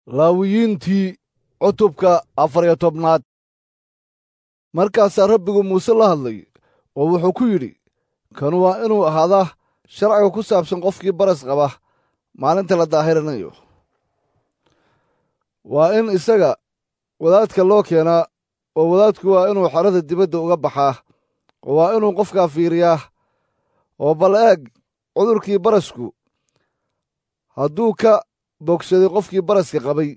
laawiyiintii cutubka afariyo tobnaad markaasaa rabbigu muuse la hadlay oo wuxuu ku yidhi kanu waa inuu ahaadaa sharciga ku saabsan qofkii baras qaba maalinta la daahirinayo waa in isaga wadaadka loo keenaa oo wadaadku waa inuu xerada dibadda uga baxaa oo waa inuu qofkaa fiiriyaa oo bal eeg cudurkii barasku hadduu ka bogsaday qofkii baraska qabay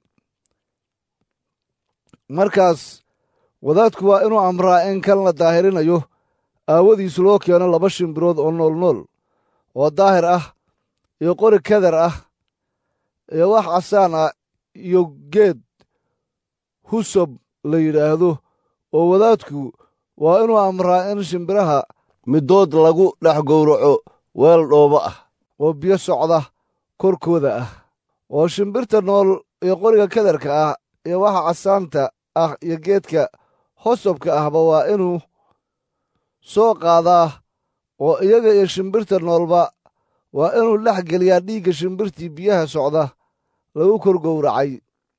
markaas wadaadku waa inuu amraa in kan la daahirinayo aawadiis loo keeno laba shimbirood oo noolnool oo daahir ah iyo qori kadar ah iyo wax casaan ah iyo geed husob la yidhaahdo oo wadaadku waa inuu amraa in shimbiraha middood lagu dhex gowraco weel dhoobo ah oo biyo socda korkooda ah oo shimbirta nool iyo qoriga kadarka ah iyo waxa casaanta ah iyo geedka hosobka ahba waa inuu soo qaadaa oo iyaga iyo shimbirta noolba waa inuu dhex geliyaa dhiigga shimbirtii biyaha socda lagu kor gowracay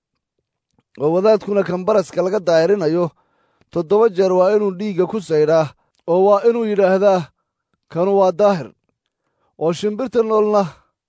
oo wadaadkuna kan baraska laga daahirinayo toddoba jeer waa inuu dhiigga ku saydhaa oo waa inuu yidhaahdaa kanu waa daahir oo shimbirta noolna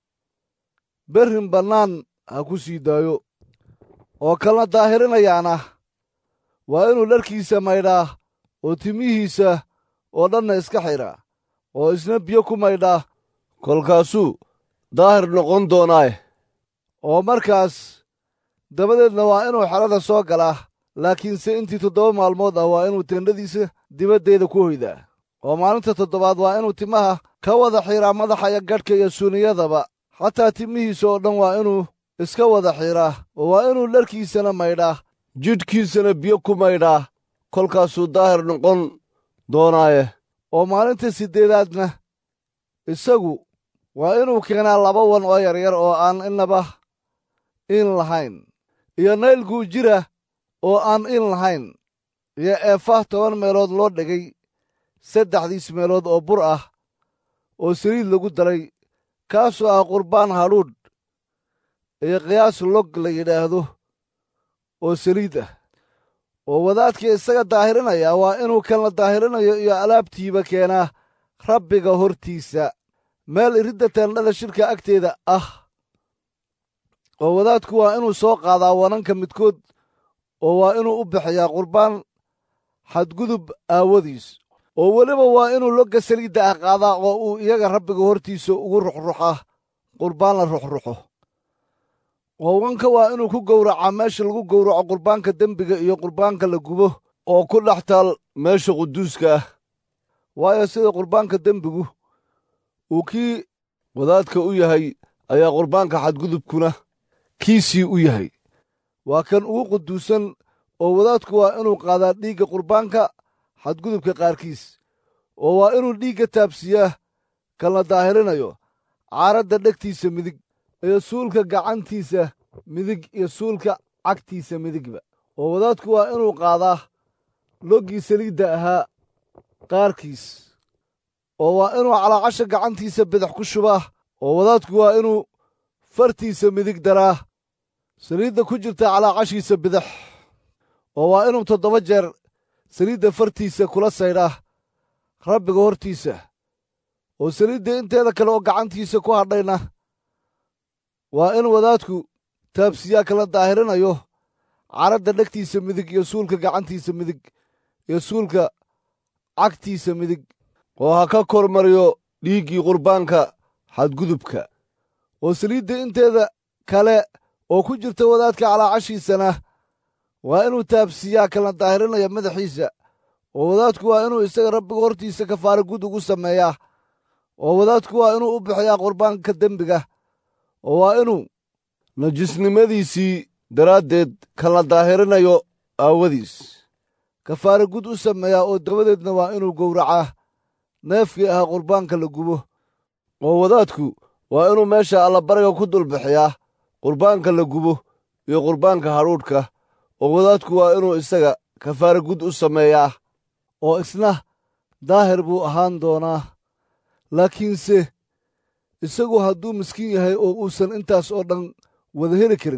berrin bannaan ha ku sii daayo oo kalna daahirinayaana waa inuu dharkiisa maydhaa oo timihiisa oo dhanna iska xidhaa oo isna biyo ku maydhaa kolkaasuu daahir noqon doonaaye oo markaas dabadeedna waa inuu xerada soo galaa laakiinse intii toddoba maalmood ah waa inuu teendhadiisa dibaddeeda ku hoydaa oo maalinta toddobaad waa inuu timaha ka wada xiidhaa madaxa iyo gadhka iyo suuniyadaba xataa timihiisa oo dhan waa inuu iska wada xiidhaa oo waa inuu dharkiisana maydhaa jidhkiisana biyo ku maydhaa kolkaasuu daahir noqon doonaaye oo maalinta siddeedaadna isagu waa inuu keenaa laba wan oo yaryar oo aan innaba in lahayn iyo naylguu jira oo aan in lahayn iyo eefah toban meelood loo dhigay saddexdiis meelood oo bur ah oo saliid lagu daray kaasoo ah qurbaan hadhuudh iyo qiyaas log la yidhaahdo oo saliid ah oo wadaadkii isaga daahirinaya waa inuu kan la daahirinayo iyo alaabtiiba keenaa rabbiga hortiisa meel iridda teendhada shirka agteeda ah oo wadaadku waa inuu soo qaadaa wananka midkood oo waa inuu u bixiyaa qurbaan xadgudub aawadiis oo weliba waa inuu logga saliidda ah qaadaa oo uu iyaga rabbiga hortiisa ugu ruxruxaa qurbaan la ruxruxo oo wanka waa inuu ku gowracaa meesha lagu gowraco qurbaanka dembiga iyo qurbaanka la gubo oo ku dhex taal meesha quduuska ah waayo sida qurbaanka dembigu uu kii wadaadka u yahay ayaa qurbaanka xadgudubkuna kiisii u yahay waa kan ugu quduusan oo wadaadku waa inuu qaadaa dhiigga qurbaanka xadgudubka qaarkiis oo waa inuu dhiigga taabsiyaa kan la daahirinayo caaradda dhegtiisa midig iyo suulka gacantiisa midig iyo suulka cagtiisa midigba oo wadaadku waa inuu qaadaa loggii saliidda ahaa qaarkiis oo waa inuu calaacasha gacantiisa bidix ku shubaa oo wadaadku waa inuu fartiisa midig daraa saliidda ku jirta calaacashiisa bidix oo waa inuu toddoba jeer saliidda fartiisa kula saydhaa rabbiga hortiisa oo saliidda inteeda kale oo gacantiisa ku hadhayna waa in wadaadku taabsiyaa kala daahirinayo caradda dhegtiisa midig iyo suulka gacantiisa midig iyo suulka cagtiisa midig oo ha ka kormariyo dhiiggii qurbaanka xadgudubka oo saliidda inteeda kale oo ku jirta wadaadka calaacashiisana waa inuu taabsiyaa kala daahirinaya madaxiisa oo wadaadku waa inuu isaga rabbiga hortiisa kafaara gud ugu sameeyaa oo wadaadku waa inuu u bixiyaa qurbaanka dembiga oo waa inuu najisnimadiisii daraaddeed kan la daahirinayo aawadiis kafaara gud u sameeyaa oo dabadeedna waa inuu gowracaa neefkii ahaa qurbaanka la gubo oo wadaadku waa inuu meesha allabariga ku dulbixiyaa qurbaanka la gubo iyo qurbaanka hadhuudhka oo wadaadku waa inuu isaga kafaara gud u sameeyaa oo isna daahir buu ahaan doonaa laakiinse isagu hadduu miskiin yahay oo uusan intaas oo dhan wada heli karin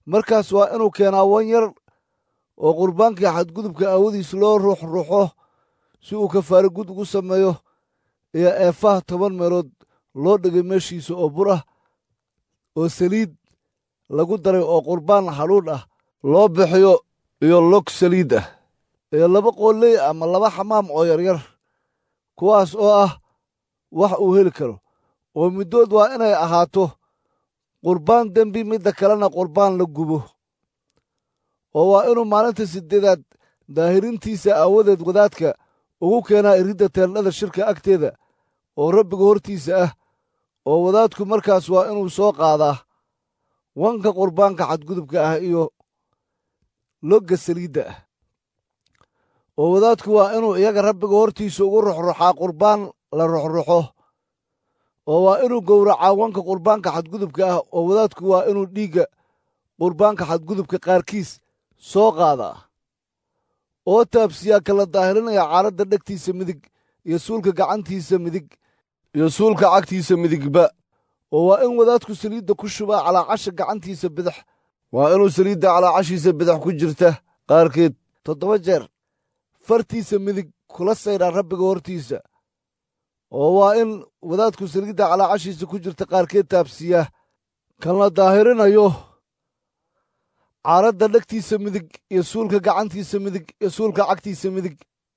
markaas waa inuu keenaa wan yar oo qurbaankii xadgudubka aawadiis loo ruuxruuxo si uu kafaare gud ugu sameeyo iyo eefaha toban meelood loo dhigay meeshiisa oo bur ah oo saliid lagu daray oo qurbaan hadhuudh ah loo bixiyo iyo log saliid ah iyo laba qooley ama laba xamaam oo yaryar kuwaas oo ah wax uu heli karo oo middood waa inay ahaato qurbaan dembi midda kalena qurbaan la gubo oo waa inuu maalinta siddeedaad daahirintiisa aawadeed wadaadka ugu keenaa iridda teendhada shirka agteeda oo rabbiga hortiisa ah oo wadaadku markaas waa inuu soo qaadaa wanka qurbaanka xadgudubka ah iyo logga saliidda ah oo wadaadku waa inuu iyaga rabbiga hortiisa ugu ruxruxaa qurbaan la ruxruxo oo waa inuu gowracaa wanka qurbaanka xadgudubka ah oo wadaadku waa inuu dhiigga qurbaanka xadgudubka qaarkiis soo qaadaa oo taabsiyaa kala daahirinaya caaradda dhegtiisa midig iyo suulka gacantiisa midig iyo suulka cagtiisa midigba oo waa in wadaadku saliidda ku shubaa calaacasha gacantiisa bidix waa inuu saliidda calaacashiisa bidix ku jirta qaarkeed toddoba jeer fartiisa midig kula saydhaa rabbiga hortiisa oo waa in wadaadku saliidda calaacashiisa ku jirta qaarkeed taabsiyaa kan la daahirinayo caaradda dhegtiisa midig iyo suulka gacantiisa midig iyo suulka cagtiisa midig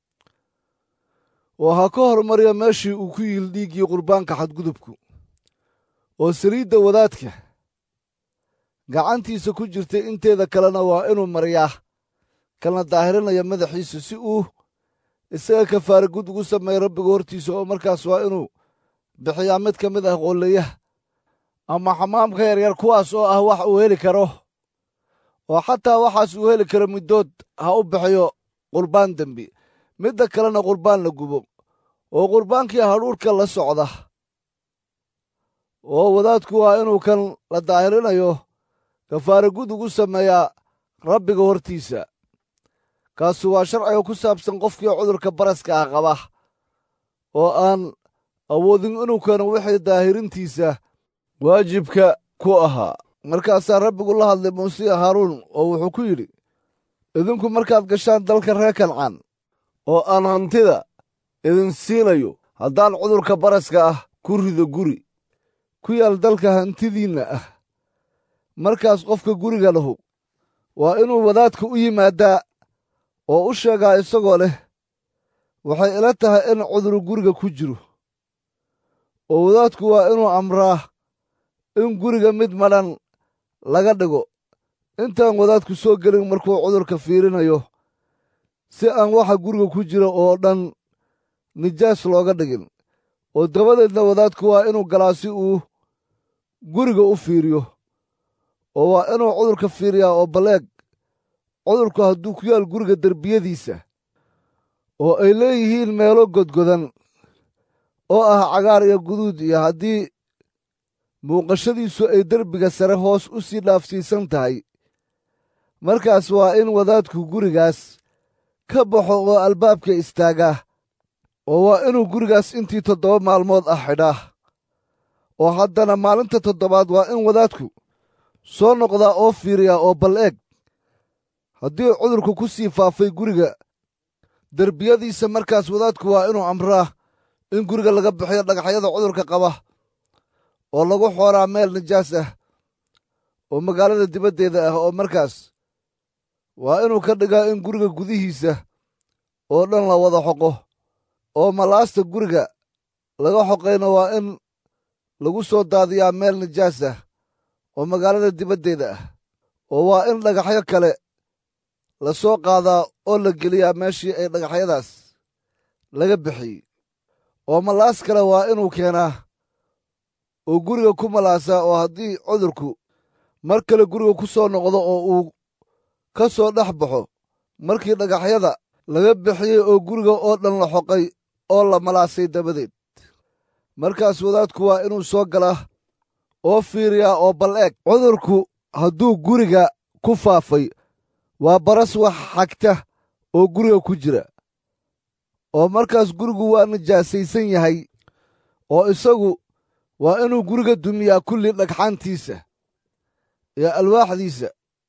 oo ha ka hormariya meeshii uu ku yiil dhiiggii qurbaanka xadgudubku oo saliidda wadaadka gacantiisa ku jirta inteeda kalena waa inuu mariyaa kan la daahirinaya madaxiisa si uu isaga kafaare gud ugu sameeya rabbiga hortiisa oo markaas waa inuu bixiyaa mid ka mid ah qoolleyaha ama xamaamka yaryar kuwaas oo ah wax uu heli karo oo xataa waxaas uu heli karo middood ha u bixiyo qurbaan dembi midda kalena qurbaan la gubo oo qurbaankii hadhuurhka la socda oo wadaadku waa inuu kan la daahirinayo kafaare gud ugu sameeyaa rabbiga hortiisa kaasu waa sharciga ku saabsan qofkii cudurka baraska ah qaba oo aan awoodin inuu keeno wixii daahirintiisa waajibka ku ahaa markaasaa rabbigu la hadlay muuse iyo haaruun oo wuxuu ku yidhi idinku markaad gashaan dalka reer kancaan oo aan hantida idin siinayo haddaan cudurka baraska ah ku rido guri ku yaal dalka hantidiinna ah markaas qofka guriga lahu waa inuu wadaadka u yimaadaa oo u sheegaa isagoo leh waxay ila tahay in cuduru guriga ku jiro oo wadaadku waa inuu amraa in guriga mid madhan laga dhigo intaan wadaadku soo gelin markuu cudurka fiirinayo si aan waxa guriga ku jira oo dhan nijaas looga dhigin oo dabadeedna wadaadku waa inuu galaa si uu guriga u fiiriyo oo waa inuu cudurka fiiriyaa oo balleeg cudurku hadduu ku yaal guriga derbiyadiisa oo ay leeyihiin meelo godgodan oo ah cagaar iyo guduud iyo haddii muuqashadiisu ay derbiga sare hoos u sii dhaafsiisan tahay markaas waa in wadaadku gurigaas ka baxo oo albaabka istaagaa oo waa inuu gurigaas intii toddoba maalmood ah xidhaa oo haddana maalinta toddobaad waa in wadaadku soo noqdaa oo fiiriyaa oo bal eeg haddii cudurku ku sii faafay guriga derbiyadiisa markaas wadaadku waa inuu amraa in guriga laga bixiyo dhagaxyada cudurka qaba oo lagu xooraa meel nijaas ah oo magaalada dibaddeeda ah oo markaas waa inuu ka dhigaa in guriga gudihiisa oo dhan la wada xoqo oo malaasta guriga laga xoqayna waa in lagu soo daadiyaa meel nijaas ah oo magaalada dibaddeeda ah oo waa in dhagaxyo kale la soo qaadaa oo la geliyaa meeshii ay dhagaxyadaas laga bixiyey oo malaas kale waa inuu keenaa oo guriga ku malaasaa oo haddii cudurku mar kale guriga ku soo noqdo oo uu ka soo dhex baxo markii dhagaxyada laga bixiyey oo guriga oo dhan la xoqay oo la malaasay dabadeed markaas wadaadku waa inuu soo galaa oo fiiriyaa oo bal eeg cudurku hadduu guriga ku faafay waa baras wax xagta oo guriga ku jira oo markaas gurigu waa nijaasaysan yahay oo isagu waa inuu guriga dumiyaa kulli dhagxaantiisa iyo alwaaxdiisa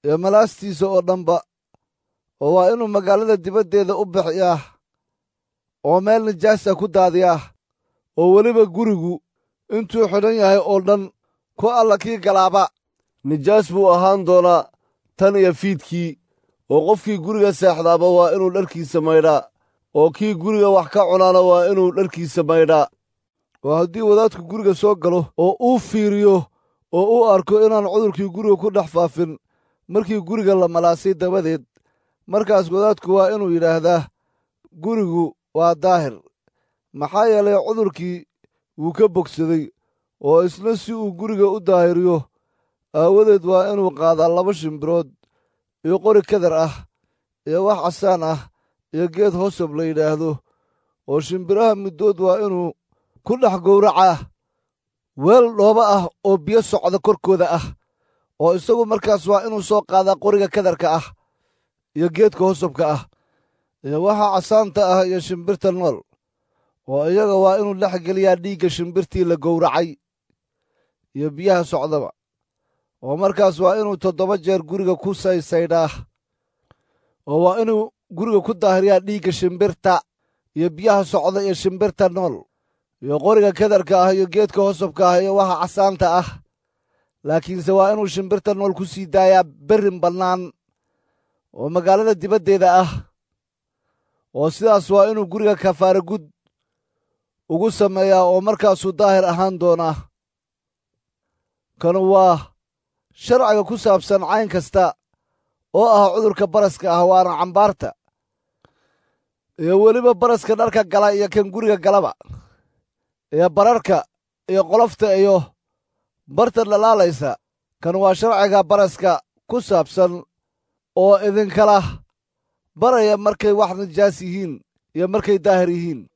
iyo malaastiisa oo dhanba oo waa inuu magaalada dibaddeeda u bixiyaa oo meel nijaasa ku daadiyaa oo weliba gurigu intuu xidhan yahay oo dhan ku alla kii galaaba nijaas buu ahaan doonaa tan iyo fiidkii oo qofkii guriga seexdaaba waa inuu dharkiisa maydhaa oo kii guriga wax ka cunaana waa inuu dharkiisa maydhaa oo haddii wadaadku guriga soo galo oo uu fiiriyo oo uu arko inaan cudurkii guriga ku dhex faafin markii guriga la malaasay dabadeed markaas wadaadku waa inuu yidhaahdaa gurigu waa daahir maxaa yeelay cudurkii wuu ka bogsaday oo isna si uu guriga u daahiriyo aawadeed waa inuu qaadaa laba shimbirood iyo qori kadar ah iyo wax casaan ah iyo geed hosob la yidhaahdo oo shimbiraha middood waa inuu ku dhex gowracaa weel dhooba ah oo biyo socda korkooda ah oo isagu markaas waa inuu soo qaadaa qoriga kadarka ah iyo geedka hosobka ah iyo waxa casaanta ah iyo shimbirta nool oo iyaga waa inuu dhex geliyaa dhiigga shimbirtii la gowracay iyo biyaha socdaba oo markaas waa inuu toddoba jeer guriga ku saysaydhaa oo waa inuu guriga ku daahiriyaa dhiigga shimbirta iyo biyaha socda iyo shimbirta nool iyo qoriga kadarka ah iyo geedka hosobka ah iyo waxa casaanta ah laakiinse waa inuu shimbirta nool ku sii daayaa berrin bannaan oo magaalada dibaddeeda ah oo sidaas waa inuu guriga kafaara gud ugu sameeyaa oo markaasuu daahir ahaan doonaa kanu waa sharciga ku saabsan cayn kasta oo ah cudurka baraska ah waana cambaarta iyo weliba baraska dharka gala iyo kan guriga galaba iyo bararka iyo qolofta iyo barta dhalaalaysa kan waa sharciga baraska ku saabsan oo idinkala baraya markay wax nijaas yihiin iyo markay daahir yihiin